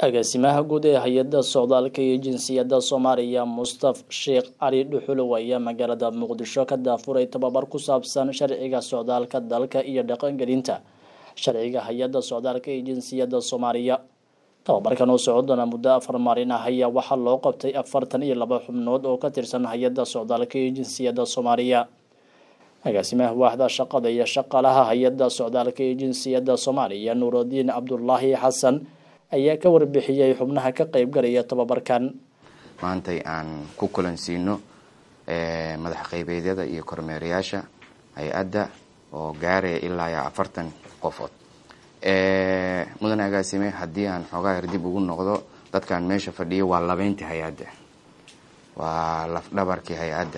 agaasimaha guud ee hay-adda socdaalka iyo jinsiyadda soomaaliya mustaf sheekh cali dhuxulow ayaa magaalada muqdisho ka daafuray tababar ku saabsan sharciga socdaalka dalka iyo dhaqangelinta sharciga hay-adda socdaalka iyo jinsiyadda soomaaliya tababarkan oo socon doona muddo afar maalin ah ayaa waxaa loo qabtay afartan iyo laba xubnood oo ka tirsan hay-adda socdaalka iyo jinsiyadda soomaaliya agaasimaha waaxda shaqada iyo shaqaalaha hay-adda socdaalka iyo jinsiyadda soomaaliya nuurudiin cabdulaahi xasan ayaa ka warbixiyey xubnaha ka qeybgalaya tababarkan maantay aan ku kulansiino madax qeybeedyada iyo kormeerayaasha hay-adda oo gaaraya ilaa iyo afartan qofood mudan agaasime haddii aan xoogaa yar dib ugu noqdo dadkan meesha fadhiyo waa labeyntii hay-adda waa lafdhabarkii hay-adda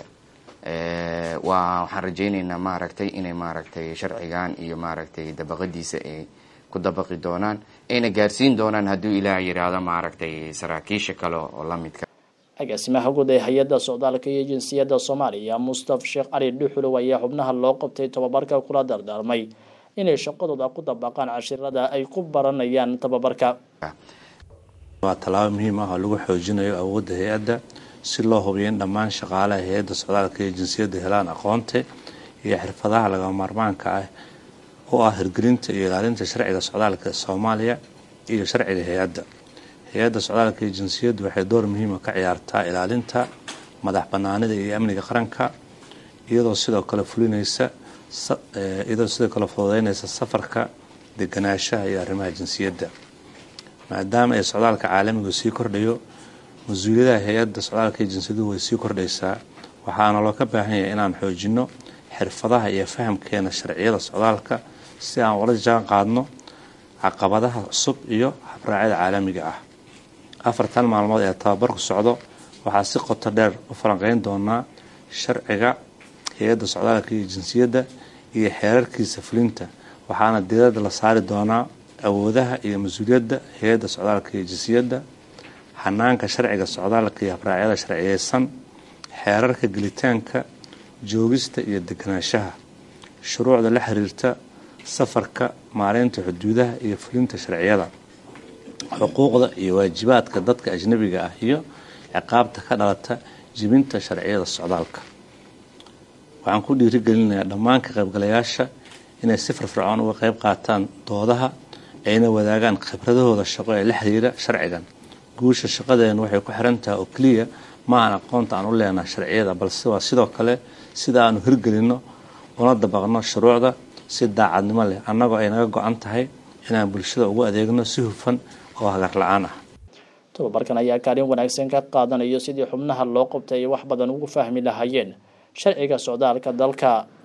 waa waxaan rajayneynaa maaragtay inay maaragtay sharcigan iyo maaragtay dabaqadiisa ay ku dabaqi doonaan ayna gaarsiin doonaan hadduu ilaah yidhaahdo maaragtay saraakiisha kale oo lamidka agaasimaha guud ee hay-adda socdaalka iyo jinsiyadda soomaaliya mustaf sheekh cali dhuxulow ayaa xubnaha loo qabtay tababarka kula dardaarmay inay shaqadooda ku dabaqaan cashirada ay ku baranayaan tababarka waa tallaabo muhiim ah oo lagu xoojinayo awoodda hay-adda si loo hubiyo in dhammaan shaqaalaha hay-adda socdaalka iyo jinsiyadda helaan aqoonta iyo xirfadaha lagama maarmaanka ah oo ah hirgelinta iyo ilaalinta sharciga socdaalka soomaaliya iyo sharciga hay-adda hay-adda socdaalka iyo jinsiyaddu waxay door muhiima ka ciyaartaa ilaalinta madax banaanida iyo amniga qaranka iyadoo sidoo kale fulinaysa iyadoo sidoo kale fududeynaysa safarka deganaanshaha iyo arrimaha jinsiyadda maadaama ay socdaalka caalamigu sii kordhayo mas-uuliyadaha hay-adda socdaalka iyo jinsiyaduhu way sii kordhaysaa waxaana loo ka baahan yahay inaan xoojino xirfadaha iyo fahamkeena sharciyada socdaalka si aan ula jaan qaadno caqabadaha cusub iyo habraacyada caalamiga ah afartan maalmood ee tababarku socdo waxaa si qoto dheer u falanqeyn doonaa sharciga hay-adda socdaalka iyo jinsiyadda iyo xeerarkiisa fulinta waxaana diirada la saari doonaa awoodaha iyo mas-uuliyadda hay-adda socdaalka iyo jinsiyadda hanaanka sharciga socdaalka iyo habraacyada sharciyeysan xeerarka gelitaanka joogista iyo deganaanshaha shuruucda la xiriirta safarka maareynta xuduudaha iyo fulinta sharciyada xuquuqda iyo waajibaadka dadka ajnabiga ah iyo ciqaabta ka dhalata jibinta sharciyada socdaalka waxaan ku dhiirigelinayaa dhammaan ka qaybgalayaasha inay si firfircoon uga qayb qaataan doodaha ayna wadaagaan khibradahooda shaqo ee la xiriira sharcigan guusha shaqadeena waxay ku xiran tahay oo keliya ma aan aqoonta aan u leenaha sharciyada balse waa sidoo kale sida aanu hirgelinno una dabaqno shuruucda si daacadnimo leh annagoo ay naga go-an tahay inaan bulshada ugu adeegno si hufan oo hagar la-aan ah tababarkan ayaa kaalin wanaagsan ka qaadanayo sidii xubnaha loo qabtay ay wax badan ugu fahmi lahaayeen sharciga socdaalka dalka